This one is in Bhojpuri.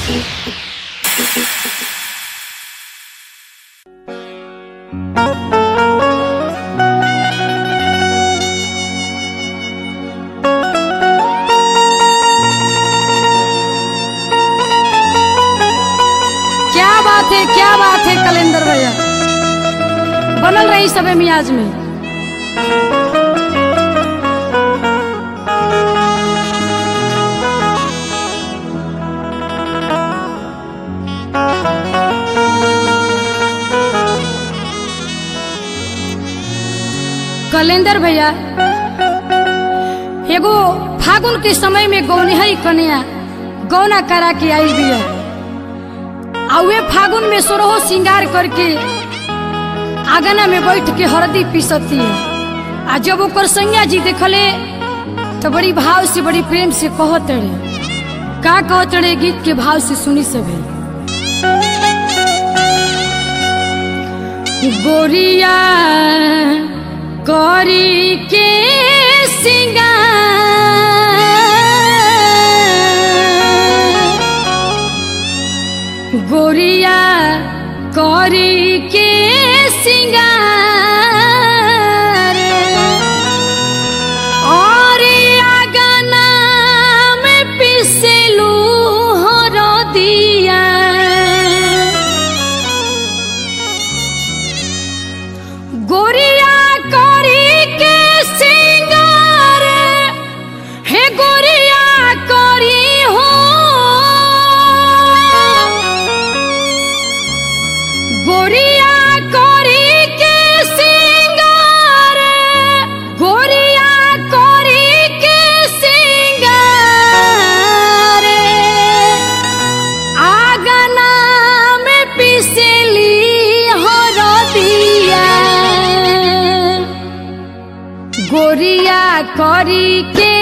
क्या बात है क्या बात है कलेंदर भैया बनल रही सबे मियाज में कलेंदर भैया एगो फागुन के समय में गौनिहरी कन्या गौना करा के आई बिया आ वे फागुन में सोरहो श्रृंगार करके आंगना में बैठ के हरदी पीसती है आ जब ओकर सैया जी देखले तो बड़ी भाव से बड़ी प्रेम से कहत रहे का कहत रहे गीत के भाव से सुनी सभी गोरिया करी के सिंगार गोरिया करी के सिंगार और आगना में पिसलू हरदिया गोरिया करी के सिंगार हे गोरिया करी हो गोरिया करी के सिंगार गोरिया करी के सिंगार आगना में पिसली हरदिया गोरिया करी के